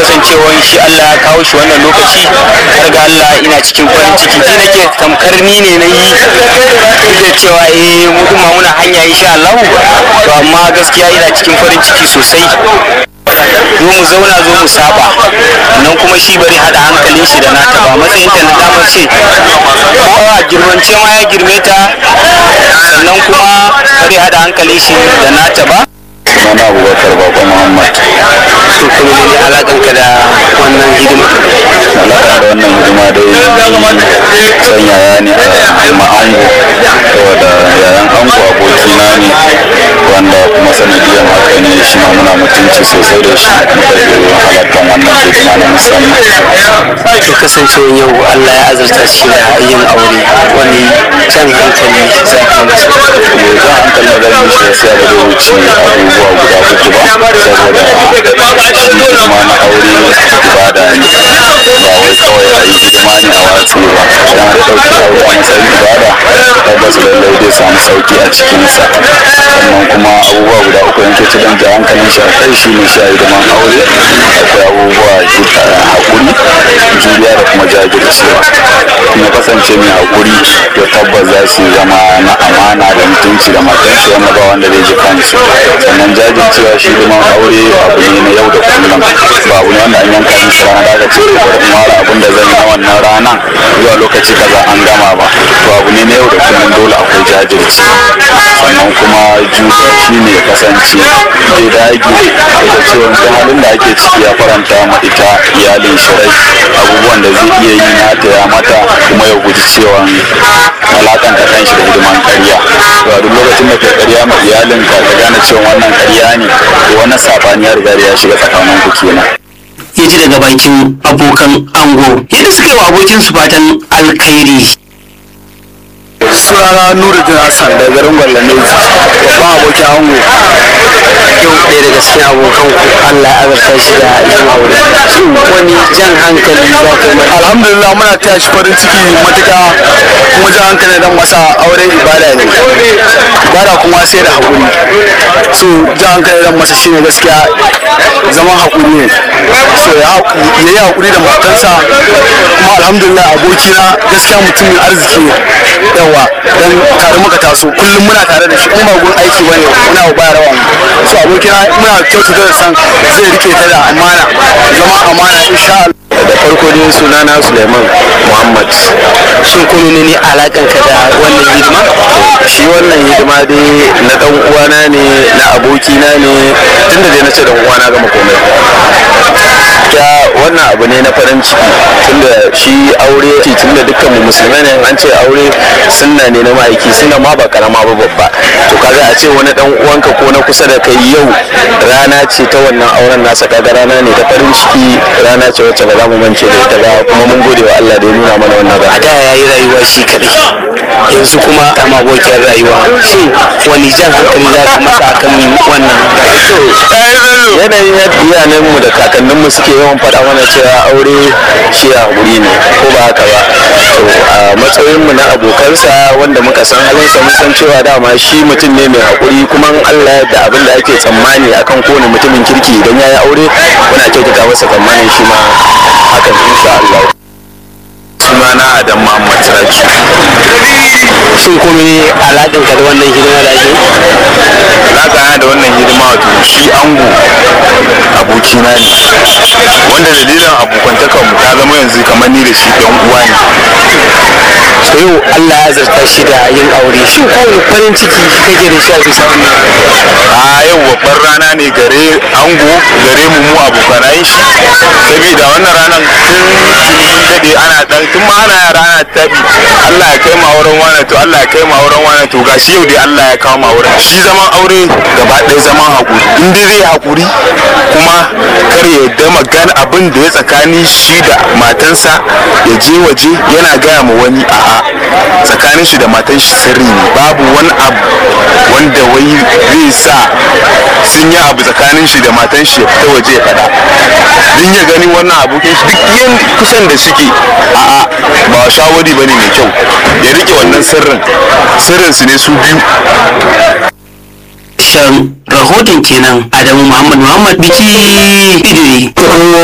kasancewan shi Allah ya kawo shi wannan lokaci har ga Allah ina cikin farin ciki ji nake tamkar ni ne na yi duk da cewa eh mu kuma muna hanya insha Allah to amma gaskiya ina cikin farin ciki sosai zo mu zauna zo mu saba nan kuma shi bari hada hankalin shi da nata ba matsayin ta na dama ce ko a girmance ma ya girme ta sannan kuma bari hada hankalin shi da nata ba sunana abubakar bako muhammad to kuma ne alakan ka da wannan hidima alaka da wannan hidima dai san yaya ne a ma'ango saboda yayan ango abokina ne wanda kuma sanadiyar haka ne shi ma muna mutunci sosai da shi muka zo halartar wannan hidima na musamman to kasancewa yau Allah ya azurta shi da yin aure wani jan hankali za ka masa yanzu hankali da zan yi shi yasa ba zai wuce abubuwa guda uku ba saboda shi hidima na aure ibada ne ba wai kawai a yi hidima ne a watsi ba idan an ɗauki aure a matsayin ibada tabbas lallai zai samu sauki a cikinsa sannan kuma abubuwa guda uku yanke ci don ja hankalin shi a kai shi ne shi a hidiman aure akwai abubuwa haƙuri juriya da kuma jajircewa kuma kasance mai haƙuri to tabbas za su zama na amana da mutunci da matansu wanda ba wanda zai ji kansu sannan jajircewa shi hidiman aure abu ne na yau da kullum ba abu ne wanda an yanka musu rana da aka ce bari in ware abin da zan yi na wannan ranan zuwa lokaci kaza an gama ba to abu ne na yau da kullum dole akwai jajirce sannan kuma juriya shi ne ya kasance zai dage da cewa duk halin da ake ciki ya faranta ma ita iyalin shi rai abubuwan da zai iya yi na ta ya mata kuma ya guji cewa alakanta kan shi da hidiman karya to a duk lokacin da kai karya ma iyalinka ka gane cewa wannan karya ne to wannan sabani ya riga da ya shiga tsakanin ku kenan ya ji daga bakin abokan ango yadda suka yi wa abokinsu fatan alkhairi sunana nuruddin hassan da garin gwallane babban abokin ango yau ɗaya daga cikin abokan ku Allah ya azurta shi da yin aure shin wani jan hankali za ka yi alhamdulillah muna taya shi farin ciki matuka kuma jan hankali dan wasa aure ibada ne ibada kuma sai da haƙuri so jan hankali dan masa shine gaskiya zaman haƙuri ne so ya yi haƙuri da matansa kuma alhamdulillah abokina gaskiya mutumin arziki ne yawa dan tare muka taso kullum muna tare da shi in ba gun aiki bane muna ba rawa so abokina muna kyautata da san zai rike ta da amana zama amana insha Allah da farko dai sunana Suleiman Muhammad shin ko ne alakan ka da wannan hidima shi wannan hidima dai na dan uwana ne na abokina ne tunda dai na ce dan uwana gama komai ya wannan abu ne na farin ciki tunda shi aure ce tunda dukkan mu musulmai ne an ce aure sunna ne na ma'aiki sunna ma ba karama ba babba to kaga a ce wani dan uwanka ko na kusa da kai yau rana ce ta wannan auren nasa kaga rana ne ta farin ciki rana ce wacce ba za mu mance da ita ba kuma mun gode wa Allah da ya nuna mana wannan a rana da ya yi rayuwa shi kaɗai yanzu kuma a abokiyar rayuwa shin wani jan hankali za ka masa akan wannan yanayin yadda iyayenmu da kakanninmu suke yawan faɗa mana cewa aure shi a haƙuri ne ko ba haka ba to a matsayinmu na abokansa wanda muka san halinsa mun san cewa dama shi mutum ne mai haƙuri kuma in Allah ya yarda abin da ake tsammani akan kowane mutumin kirki idan ya yi aure muna kyautata masa tsammanin shi ma hakan insha Allah sunana Adam Muhammad Siraju shin kuma ne alakan ka da wannan hidima da ake alaƙa da wannan hidima wato shi ango abokina ne wanda dalilin abokantakan mu ta zama yanzu kamar ni da shi ɗan uwa ne to yau Allah ya zarta shi da yin aure shin kowane farin ciki kake da shi a bisa wannan a yau babbar rana ne gare ango gare mu mu abokanai shi saboda wannan ranar tun mun dade ana dan tun ma ana yara ana tabi Allah ya kai mu auren wani to Allah ya kai mu auren wani to gashi yau dai Allah ya kawo mu auren shi zaman aure gaba ɗaya zaman hakuri in dai zai hakuri kuma kar ya yarda magana abin da ya tsakani shi da matansa ya je waje yana gaya ma wani a'a tsakanin shi da matan shi sirri ne babu wani abu wanda wai zai sa sun yi abu tsakanin shi da matan shi ya fita waje ya faɗa din ya gani wannan abokin shi duk yan kusan da suke a'a ba shawari bane mai kyau ya rike wannan sirrin sirrin su ne su biyu shan rahoton kenan Adamu Muhammad Muhammad biki idiri